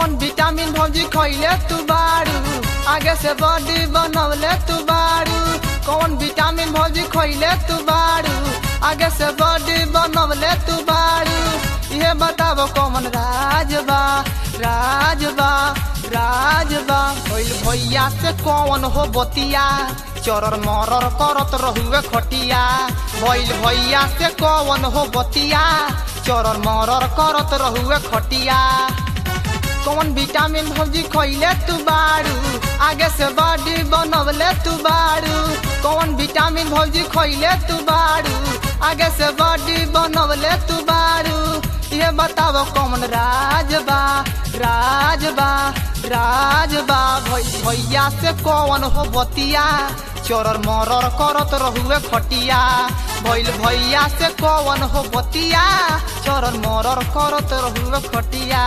कौन विटामिन भौजी खैले तू बारू आगे से बॉडी बनवले तू बारू कौन विटामिन भौजी खैले तू बारू आगे से बॉडी बनवले तू बारू ये बताबो कौन राजबा राजबा राजबा भइल भैया से कौन हो बतिया चरर मरर करत रहुए खटिया भइल भैया से कौन हो बतिया चरर मरर करत रहुए खटिया कौन विटामिन भौजी खैले तू बारू आगे से बॉडी बनवले तू बारू कौन विटामिन भौजी खैले तू बारू आगे से बॉडी बनवले तू बारू ये बताओ कौन राजबा राजबा राजबा भैया से कौन हो बतिया चोरर मरर करत रहुए खटिया भइल भैया से कौन हो बतिया चोरर मरर करत रहुए खटिया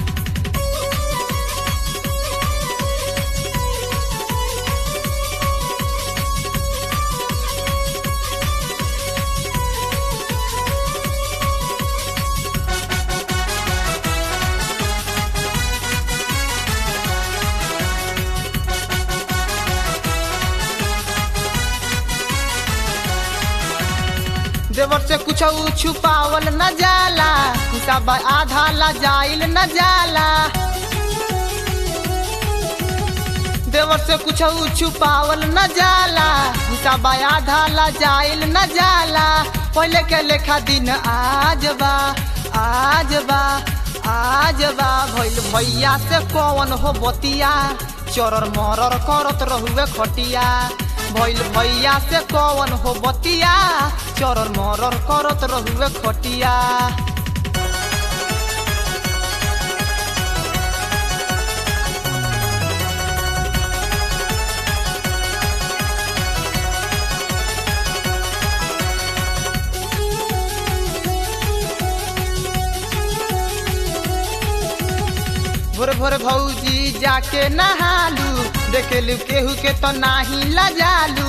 देवर से कुछ छुपावल न जाला सब आधा ला जाइल न जाला देवर से कुछ छुपावल न जाला सब आधा ला जाइल न जाला पहले के लेखा दिन आज बा आज बा आज बा भइल भैया से कौन हो बतिया चरर मरर करत रहुए खटिया भइल भैया से कौन हो बतिया चरर मरर करत रहुए खटिया भोरे भोरे भौजी जाके नहालू देखेलू केहू के तो नाही लजालू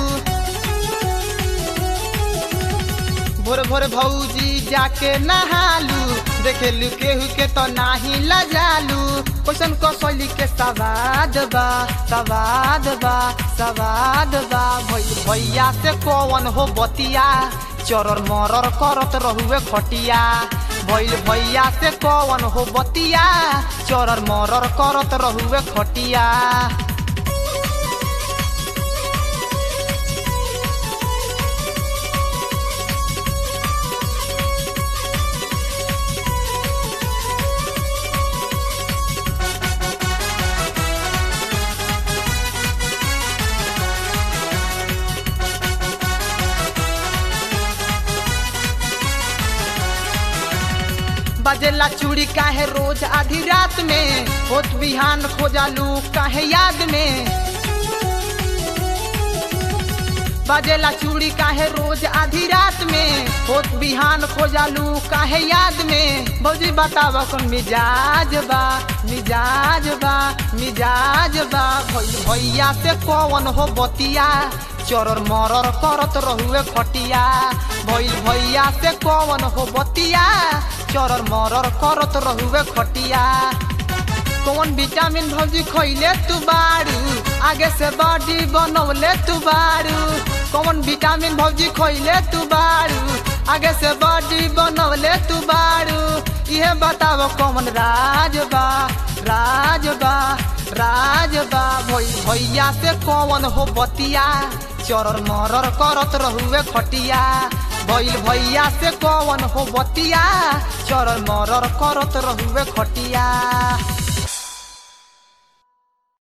भोरे भोरे भौजी जाके नहालू देखेलू केहू के तो नाही लजालू क्वेश्चन कसौली के सवाद बा सवाद बा सवाद बा भैया से कौन हो बतिया चरर मरर करत रहुए खटिया भइल भैया से कौन हो बतिया चरर मरर करत रहुए खटिया बजेला चूड़ी काहे रोज आधी रात में होत बिहान खोजालू काहे याद में बजेला चूड़ी काहे रोज आधी रात में होत बिहान खोजालू काहे याद में भौजी बताब कौन मिजाज बा मिजाज बा मिजाज बा भैया से कौन हो बतिया चरर मरर करत रहुए खटिया भइल भैया से कौन हो बतिया चरर मरर करत रहुए खटिया कौन विटामिन भौजी खैले तू बारू आगे से बॉडी बनवले तू बारू कौन विटामिन भौजी खैले तू बारू आगे से बॉडी बनवले तू बारू इहे बताओ कौन राजबा राजबा राजबा भैया से कौन हो बतिया चरर मरर करत रहुए खटिया भइल भैया से कौन हो बतिया चरर मरर करत रहुए खटिया